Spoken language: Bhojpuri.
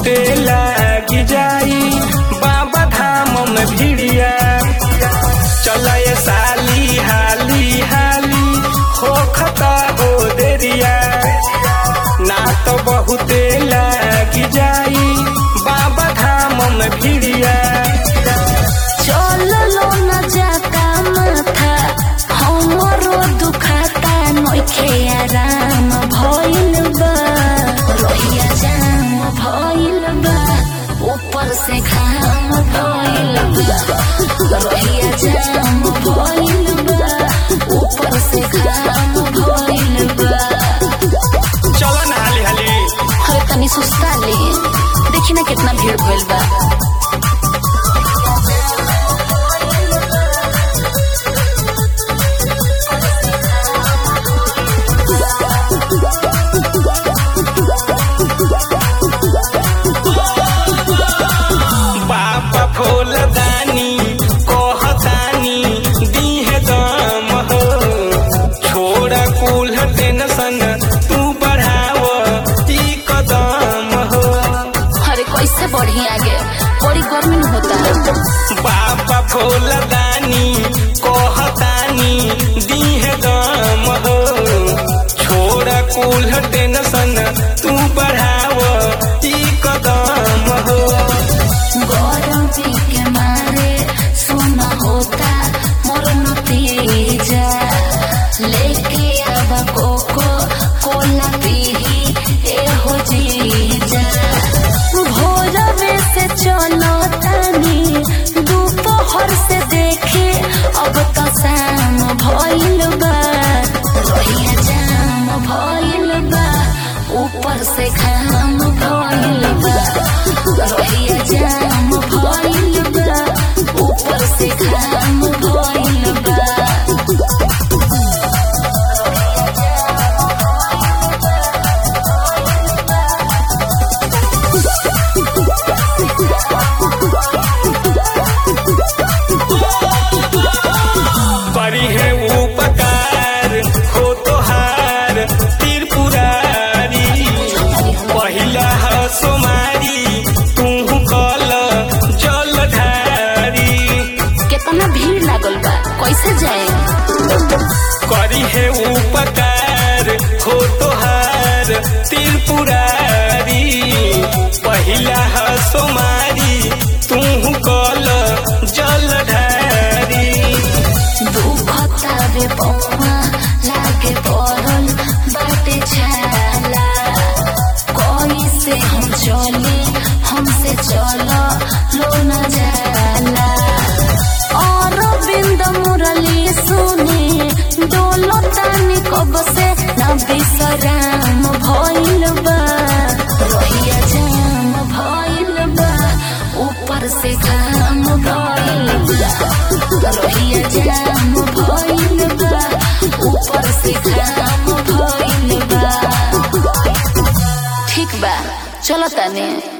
बहुते लागी जाई बाबा धाम में भिड़िया चलय साली हाली हाली हो खता हो देरिया ना तो बहुते लागी जाई बाबा धाम में भिड़िया चललो न जाता माथा हमरो दुखाता नइखे आराम भइल बा रोहिया जाम भइल बा ऊपर से घाम भइल बा रोहिया जाम भइल बा ऊपर से घाम भइल बा चल ना हाली हाली अरे तनी सुस्ता ले देखी ना कितना भीड़ भइल बा बाबा फूलदानी कहतानी दीहे दम हो छोड़ा कुल टेंशन तू बढ़ाव ई कदम हो अरे कैसे बढ़ी आगे बड़ी गर्मी में होता है बाबा फूलदानी कहतानी दीहे दम हो छोड़ा कुल टेंशन तू बढ़ाव ई कदम हो गरम पी के मारे सोना होता मोर नतीजा लेके आवा कोको कोला पीही ए हो जीजा भोरवे से चलो तानी दोपहर से देखे अब तो शाम भइल बा रोहिया जाम भइल बा ऊपर से घाम भइल बा रोहिया जाम भइल बा ऊपर से घाम भइल बा परी है उपकार हो तोहार त्रिपुरारी पहिला ह सोमारी तू कल जलधारी कितना भीड़ लागल बा कैसे जाए करी है उपकार हो तोहार त्रिपुरारी पहिला ह सोमारी तू कल जलधारी दुखता बे पौवा लागे पड़ल बाटे छाला कैसे हम चले हमसे चलो लो न जाला और बिंद मुरली सुनी डोलो तानी कब से न बिसराम भइल बा रोहिया जाम भइल बा ऊपर से घाम भइल बा रोहिया जाम भइल बा ऊपर से घाम भइल बा ठीक बा चलो तने